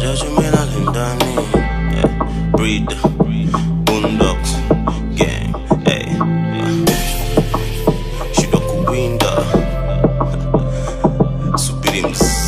wacha chumelale ndani yeah. Breed, Boondocks, gang, hey. Shida kuwinda subiri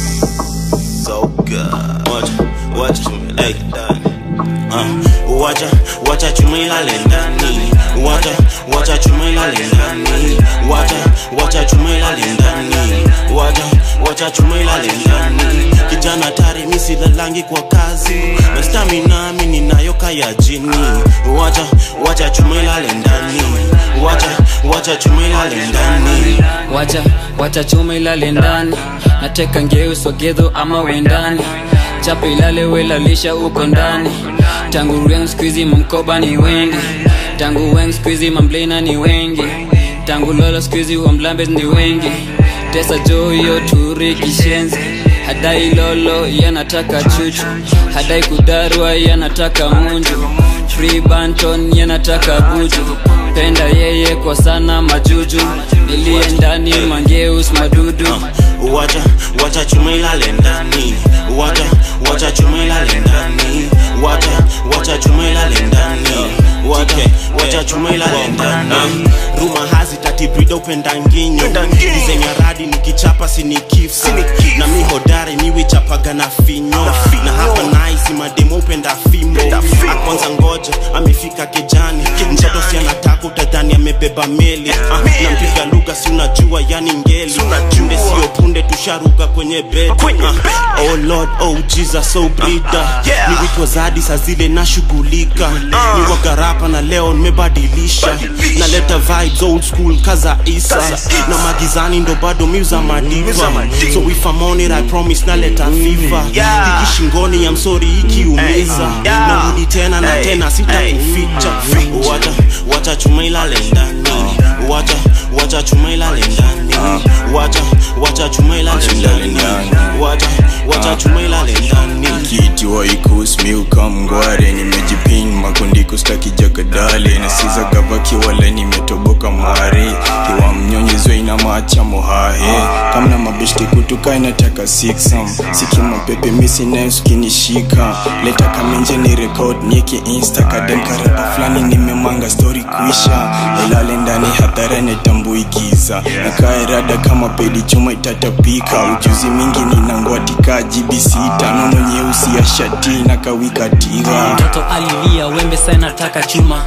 msoga wacha wacha chumelale ndani Ah, wacha wacha chumelale ndani wacha wacha chumelale ndani wacha wacha chumelale ndani wacha wacha chumelale ndani kijana tari misilalangi kwa kazi na stamina mi ninayo kaya jini wacha wacha chumelale ndani wacha wacha chumelale ndani wacha wacha chuma ilale ndani nateka ngeu sogedho ama wendani chapa ilale welalisha uko ndani tangu reng skuizi mamkoba ni wengi tangu weng skuizi mamblena ni wengi tangu lolo skuizi wamlambes ni wengi tesa jo hiyo turi kishenzi hadai lolo yanataka chuchu hadai kudarwa yanataka munju free banton yanataka buju penda yeye kwa sana majuju nilie ndani mangeus madudu wacha wacha chuma ilale ndani wacha wacha chuma ilale ndani wacha wacha chuma ilale ndani wacha wacha chuma ilale ndani ruma hazi tatibrida upenda nginyo dizenya radi nikichapa sinikifa na mi hodari niwichapaga na finyo na hapa naisi mademo upenda fimbo akwanza ngoja amefika kejani mtoto si anataka utadhani amebeba meli Ah, nampiga lugha si unajua yani ngeli punde sio punde tusharuka kwenye bed Ah, oh lord oh jesus oh brida ni witwa zadi saa zile nashughulika ni wagarapa na leo nimebadilisha naleta vibes old school kaza isa na magizani ndo bado miuza madiva so if I'm on it I promise naleta fifa hiki shingoni ya msori ikiumiza narudi tena na tena sitakuficha wacha wacha chuma ilale ndani wacha wacha chuma ilale ndani wacha wacha chuma ilale ndani wacha wacha chuma ilale ndani kiti waikusmiuka mngware nimejipin makundi kustaki jagadale nasiza gavaki wala nimetoboka mware kiwa mnyonyezwe ina macha mohahe kamna mabeshte kutuka inataka siksam sikima pepe misi nayosukinishika leta kamenje ni rekod nieke insta kadem karapa fulani nimemanga stori kuisha elale ndani hadharani tambuigiza nakae rada kama pedi chuma itatapika ujuzi mingi ninangwatika jibi sita nono nyeusi ya shati na kawikatira mtoto alilia wembe sa nataka chuma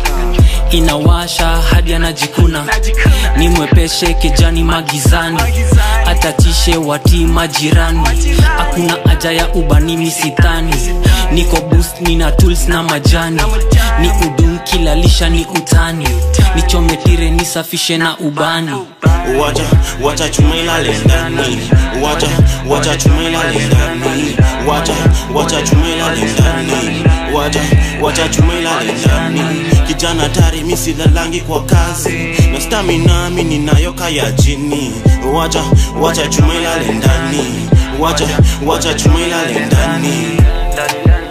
inawasha hadi anajikuna ni mwepeshe kijani magizani atatishe wati majirani hakuna haja ya ubanimi sithani niko boost nina tools na majani ni udum kilalisha ni utani nichometire nisafishe na ubani wacha wacha chuma ilale ndani wacha wacha chuma ilale ndani wacha wacha chuma ilale ndani wacha wacha chuma ilale ndani kijana tari misilalangi kwa kazi na stamina mi ninayo kaya jini wacha wacha chuma ilale ndani wacha wacha chuma ilale ndani